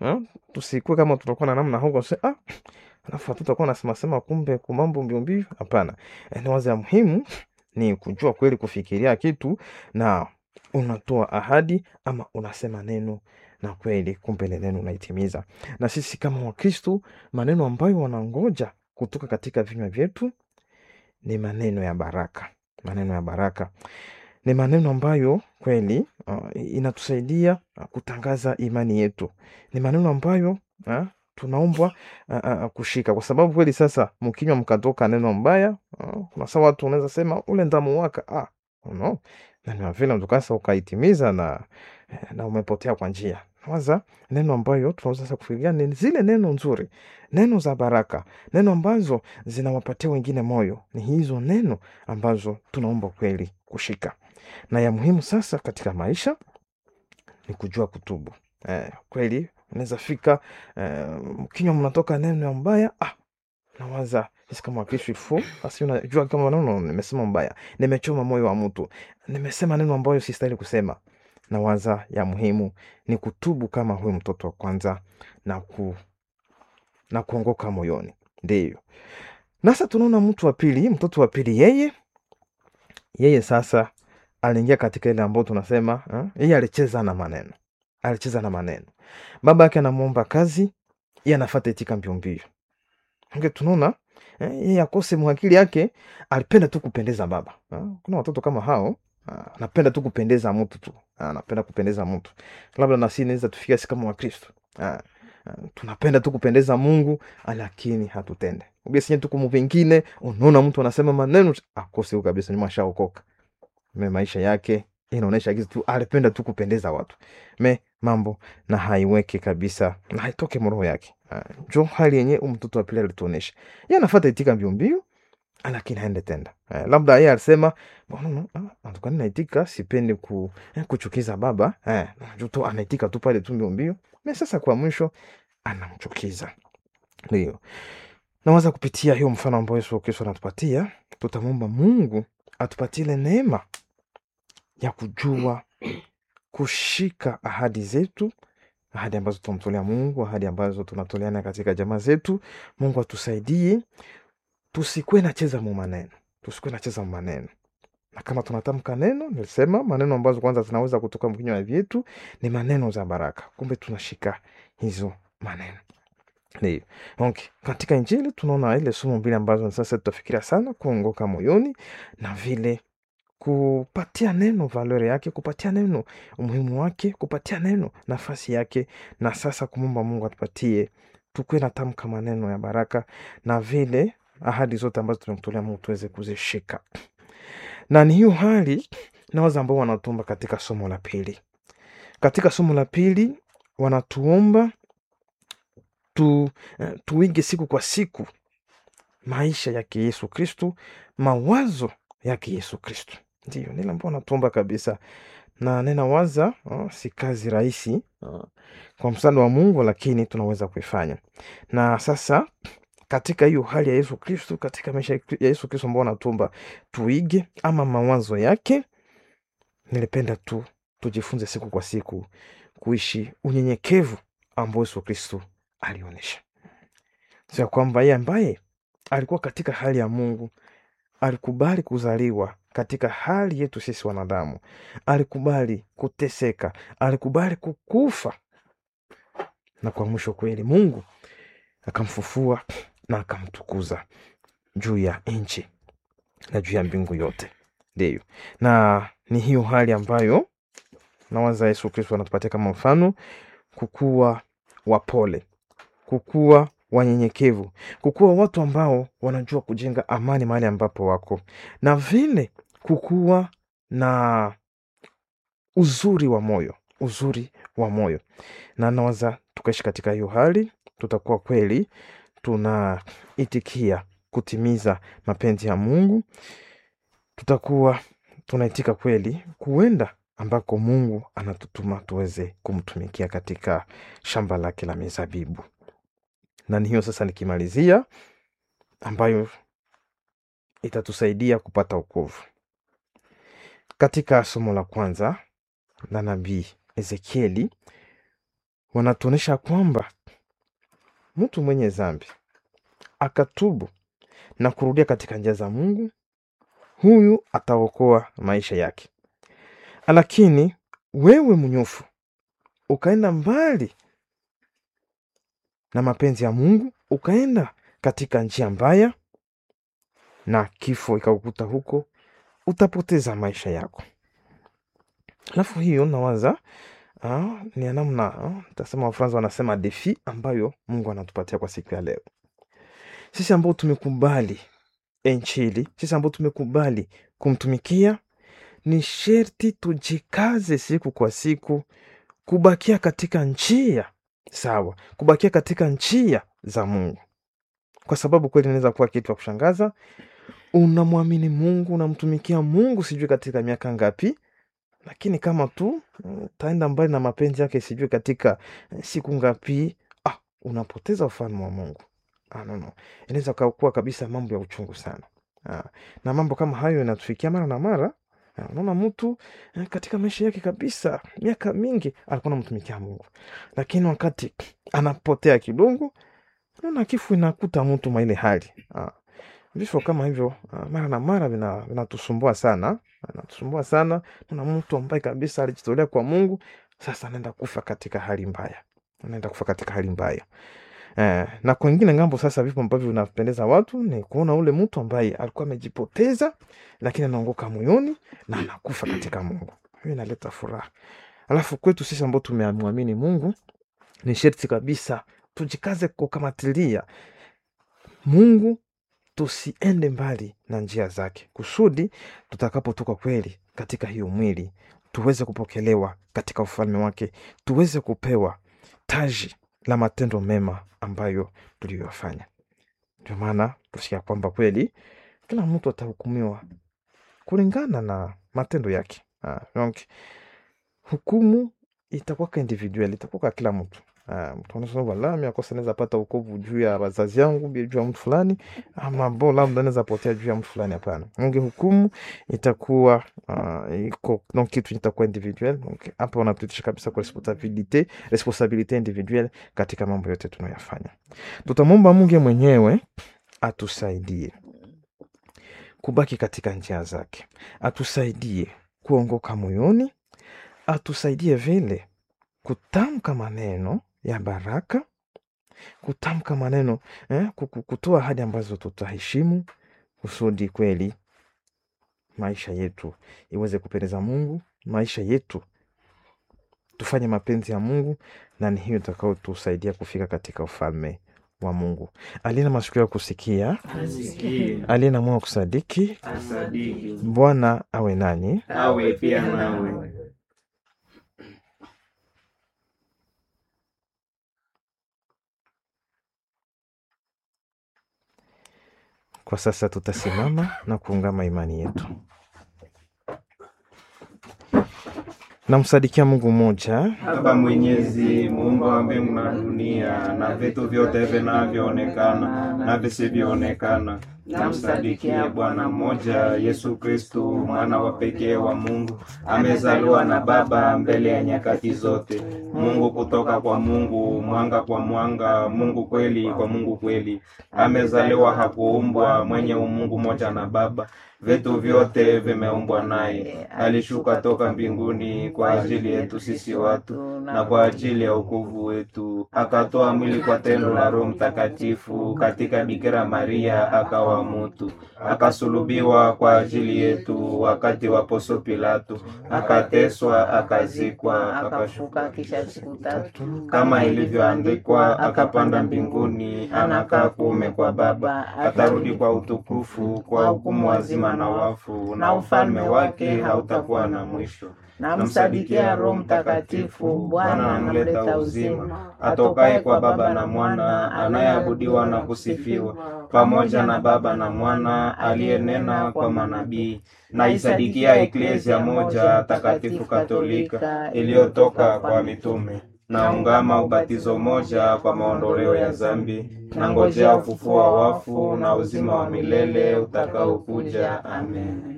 ah, tusikuwe kama tutakuwa na namna huko se ah, alafu hatutakuwa nasema sema kumbe kumambo mbio mbio. Hapana, Eh, ni wazo ya muhimu ni kujua kweli kufikiria kitu na unatoa ahadi ama unasema neno na kweli kumbe ile neno unaitimiza. Na sisi kama Wakristo, maneno ambayo wanangoja kutoka katika vinywa vyetu ni maneno ya baraka, maneno ya baraka ni maneno ambayo kweli uh, inatusaidia uh, kutangaza imani yetu. Ni maneno ambayo uh, tunaombwa uh, uh, kushika, kwa sababu kweli sasa mkinywa mkatoka neno mbaya uh, kuna saa watu unaweza sema ule ndamu waka ah, no. na ni vile mtukasa ukaitimiza na, na umepotea kwa njia kwanza. Neno ambayo tunaweza sasa kufikiria ni zile neno nzuri, neno za baraka, neno ambazo zinawapatia wengine moyo. Ni hizo neno ambazo tunaomba kweli kushika na ya muhimu sasa katika maisha ni kujua kutubu. Eh, kweli unaweza fika eh, kinywa mnatoka neno ya mbaya ah, nawaza sisi kama Wakristo ifo basi, unajua kama neno nimesema mbaya, nimechoma moyo wa mtu, nimesema neno ambayo sistahili kusema. Nawaza ya muhimu ni kutubu kama huyu mtoto wa kwanza na ku na kuongoka moyoni. Ndiyo nasa tunaona mtu wa pili, mtoto wa pili, yeye yeye sasa aliingia katika ile ambayo tunasema eh, yeye alicheza na maneno, alicheza na maneno. Baba yake anamwomba kazi, yeye anafata itika mbio mbio. Nge tunaona eh, yeye akose mwakili yake, alipenda tu kupendeza baba eh. Kuna watoto kama hao ah, anapenda tu kupendeza mtu tu ah, anapenda kupendeza mtu. Labda na sisi naweza tufikia sisi kama Wakristo ah, ah, tunapenda tu kupendeza Mungu, lakini hatutende ugesinye tu kumu vingine. Unaona mtu anasema maneno akose huko kabisa, nyuma ashaokoka me maisha yake inaonyesha kitu tu alipenda tu kupendeza watu me mambo na haiweke kabisa na haitoke mroho yake. Ah, njo hali yenye mtoto wa pili alituonesha, ye anafata itika mbio mbio, lakini haende tenda. Eh, labda yeye alisema "Bwana, no, ah, antukani naitika, sipendi ku, eh, kuchukiza baba eh, juto anaitika tu pale tu mbio mbio, me sasa kwa mwisho anamchukiza. Ndio nawaza kupitia hiyo mfano ambao Yesu Kristo anatupatia, tutamwomba Mungu atupatie ile neema ya kujua kushika ahadi zetu, ahadi ambazo tunamtolea Mungu, ahadi ambazo tunatoleana katika jamaa zetu. Mungu atusaidie tusikuwe nacheza mu maneno, tusikuwe nacheza mu maneno, na kama tunatamka neno, nilisema maneno ambazo kwanza zinaweza kutoka mkinywa vyetu ni maneno za baraka, kumbe tunashika hizo maneno. Ndio. Okay. Katika Injili tunaona ile somo mbili ambazo sasa tutafikiria sana, kuongoka moyoni na vile kupatia neno valori yake, kupatia neno umuhimu wake, kupatia neno nafasi yake, na sasa kumwomba Mungu atupatie tukuwe na tamka maneno ya baraka na vile ahadi zote ambazo tumemtolea Mungu tuweze kuzishika. Na ni hiyo hali nawaza ambao wanatuomba katika somo la pili. Katika somo la pili wanatuomba tu, eh, tuige siku kwa siku maisha yake Yesu Kristu, mawazo yake Yesu Kristu. Ndio nile ambao natuomba kabisa, na ninawaza oh, si kazi rahisi oh, kwa msaada wa Mungu, lakini tunaweza kuifanya. Na sasa katika hiyo hali ya Yesu Kristu, katika maisha ya Yesu Kristu ambao natuomba tuige ama mawazo yake, nilipenda tu tujifunze siku kwa siku kuishi unyenyekevu ambao Yesu Kristu alionyesha, sio ya kwamba yeye ambaye alikuwa katika hali ya Mungu alikubali kuzaliwa katika hali yetu sisi wanadamu, alikubali kuteseka, alikubali kukufa, na kwa mwisho kweli Mungu akamfufua na akamtukuza juu ya nchi na juu ya mbingu yote. Ndiyo, na ni hiyo hali ambayo nawaza Yesu Kristo anatupatia kama mfano, kukuwa wapole, kukuwa wanyenyekevu, kukuwa watu ambao wanajua kujenga amani mahali ambapo wako, na vile kukuwa na uzuri wa moyo, uzuri wa moyo. Na nawaza tukaishi katika hiyo hali, tutakuwa kweli tunaitikia kutimiza mapenzi ya Mungu, tutakuwa tunaitika kweli kuenda ambako Mungu anatutuma tuweze kumtumikia katika shamba lake la mizabibu. Na ni hiyo sasa, nikimalizia, ambayo itatusaidia kupata wokovu. Katika somo la kwanza la nabii Ezekieli wanatuonyesha kwamba mtu mwenye dhambi akatubu na kurudia katika njia za Mungu, huyu ataokoa maisha yake. Lakini wewe mnyofu ukaenda mbali na mapenzi ya Mungu, ukaenda katika njia mbaya na kifo ikakukuta huko, utapoteza maisha yako. Alafu hiyo nawaza ah, ni ya namna ah, tasema Wafransa wanasema defi ambayo Mungu anatupatia kwa siku ya leo, sisi ambao tumekubali Injili, sisi ambao tumekubali kumtumikia, ni sherti tujikaze siku kwa siku kubakia katika njia sawa, kubakia katika njia za Mungu, kwa sababu kweli inaweza kuwa kitu cha kushangaza. Unamwamini Mungu, unamtumikia Mungu sijui katika miaka ngapi, lakini kama tu utaenda mbali na mapenzi yake sijui katika eh, siku ngapi, ah, unapoteza ufalme wa Mungu. Ah, no, no. Inaweza kuwa kabisa mambo ya uchungu sana. Ah, na mambo kama hayo yanatufikia mara na mara. Ah, Unaona mtu eh, katika maisha yake kabisa miaka mingi alikuwa anamtumikia Mungu, lakini wakati anapotea kidogo, naona kifo inakuta mtu mwa ile hali. Ah, vifo kama hivyo ah, mara na mara vina- vinatusumbua sana, vinatusumbua sana. Naona mtu ambaye kabisa alijitolea kwa Mungu, sasa anaenda kufa katika hali mbaya, anaenda kufa katika hali mbaya. Eh, na kwengine ngambo sasa, vipo ambavyo vinapendeza watu ni kuona ule mtu ambaye alikuwa amejipoteza, lakini anaongoka moyoni na anakufa katika Mungu. Hiyo inaleta furaha. Alafu kwetu sisi ambao tumemwamini Mungu, ni sherti kabisa tujikaze kukamatilia Mungu, tusiende mbali na njia zake, kusudi tutakapotoka kweli katika hiyo mwili tuweze kupokelewa katika ufalme wake, tuweze kupewa taji la matendo mema ambayo tuliyoyafanya. Ndio maana tusikia kwamba kweli kila mtu atahukumiwa kulingana na matendo yake. Ah, donc hukumu itakuwa individual, itakuwa kwa kila mtu. Ah, mtu anasema wala mimi akosa naweza pata wokovu juu ya wazazi yangu, bi- juu ya mtu fulani, ama bo labda naweza potea juu ya mtu fulani. Hapana, unge hukumu itakuwa ah, iko donc kitu itakuwa individual. Donc hapa unapitisha kabisa kwa responsabilite responsabilite individuelle katika mambo yote tunayoyafanya. Tutamwomba Mungu mwenyewe atusaidie kubaki katika njia zake, atusaidie kuongoka moyoni, atusaidie vile kutamka maneno ya baraka, kutamka maneno eh, kuku- kutoa ahadi ambazo tutaheshimu, kusudi kweli maisha yetu iweze kupendeza Mungu, maisha yetu tufanye mapenzi ya Mungu, na ni hiyo itakayotusaidia kufika katika ufalme wa Mungu. Aliye na masikio ya kusikia, Asikie, aliye na moyo wa kusadiki, asadiki, Bwana awe nanyi. awe pia nawe. Kwa sasa tutasimama na kuungama imani yetu. Namsadikia Mungu mmoja, Baba Mwenyezi, muumba wa mbingu na dunia na vitu vyote vinavyoonekana na visivyoonekana, namsadikia Bwana mmoja, Yesu Kristu, mwana wa pekee wa Mungu, amezaliwa na Baba mbele ya nyakati zote, Mungu kutoka kwa Mungu, mwanga kwa mwanga, Mungu kweli kwa Mungu kweli. Amezaliwa, hakuumbwa, mwenye umungu moja na Baba, vitu vyote vimeumbwa naye. Alishuka toka mbinguni kwa ajili yetu sisi watu na kwa ajili ya wokovu wetu, akatoa mwili kwa tendo la Roho Mtakatifu katika Bikira Maria, akawa mutu, akasulubiwa kwa ajili yetu wakati wa Poncio Pilato, akateswa, akazikwa, akashuka kisha siku tatu kama ilivyoandikwa, akapanda mbinguni, anakaa kuume kwa Baba, atarudi kwa utukufu, kwa hukumu wazima na wafu, na ufalme wake hautakuwa na mwisho. namsadikia Roho Mtakatifu, Bwana anamleta uzima, atokaye kwa Baba na Mwana, anayeabudiwa na kusifiwa pamoja na Baba na Mwana, aliyenena kwa manabii. Naisadikia eklezia moja takatifu katolika iliyotoka kwa mitume. Naungama ubatizo moja kwa maondoleo ya zambi. Nangojea ufufuo wa wafu na uzima wa milele utakaokuja. Amen.